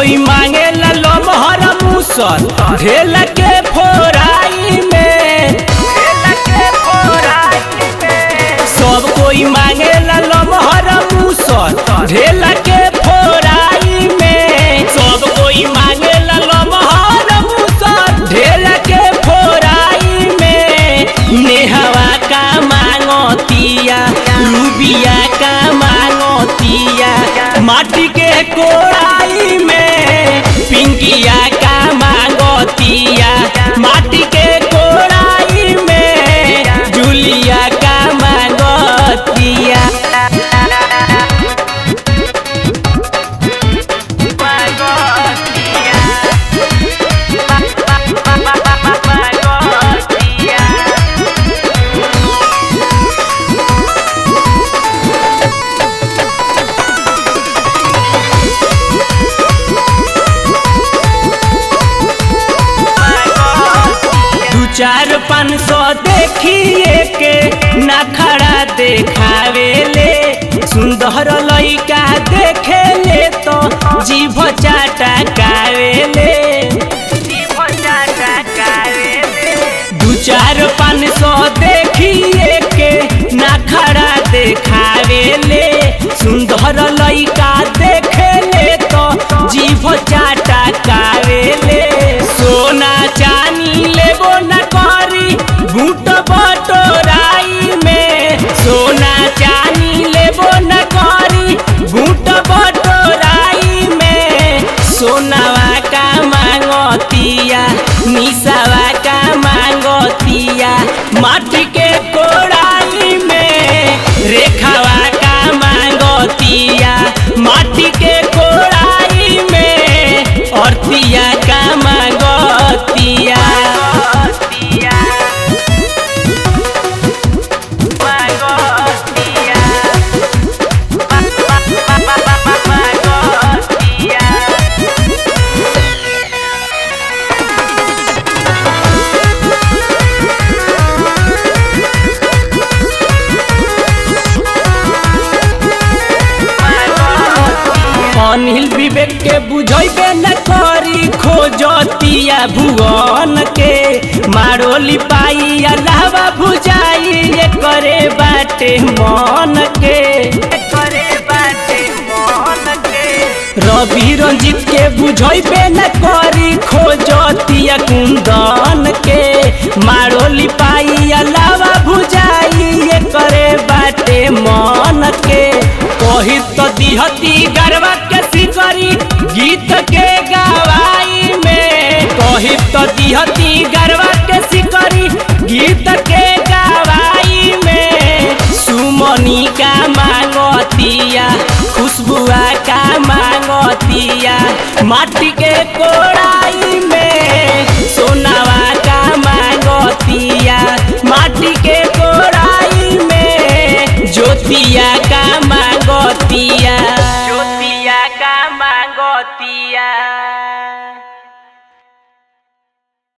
कोई मांगे लमहर मुसर ढेल के फोराई में सब कोई मांगे लमहर मुसर ढेल के फोराई में सब कोई मांगे लमहर मुसर ढेल के फोराई में नेहवा का मांगतिया रूबिया का मांगतिया माटी के कोड़ाई में पिंकिया का मांगतिया माटी के कोड़ाई में जूलिया का मांगतिया दू चार पाँच सौ देखिए के नखड़ा देखावेले सुंदर लइका देखे ले तो जीभ चाटा कावेले दू चार पाँच सौ देखिए के नखड़ा देखावेले सुंदर लइका देखे ले तो जीभ चाटा कावेले सोना चानी लेबो न करी बूट बटोराई में सोना चानी लेबो न करी बूट बटोराई में सोनावा का मांगतिया निसावा का मांगतिया माटी के कोड़ाई में रेखावा का मांगतिया माटी के कोड़ाई में औरतिया का मांगतिया अनिल विवेक के बुझैबे न करी खोजतिया भुवन के मारो लिपाई अलावा भुजाई ये करे बाटे मन के रवि रंजित के बुझैबे न करी खोजतिया कुंदन के मारो लिपाई अलावा भुजाई ये करे बाटे मन के कही तो दिहती गरबा के सिकरी गीत के गवाई में कही तो दिहती गरबा के सिकरी गीत के गवाई में सुमनी का मांगतिया खुशबुआ का मांगतिया माटी के कोड़ा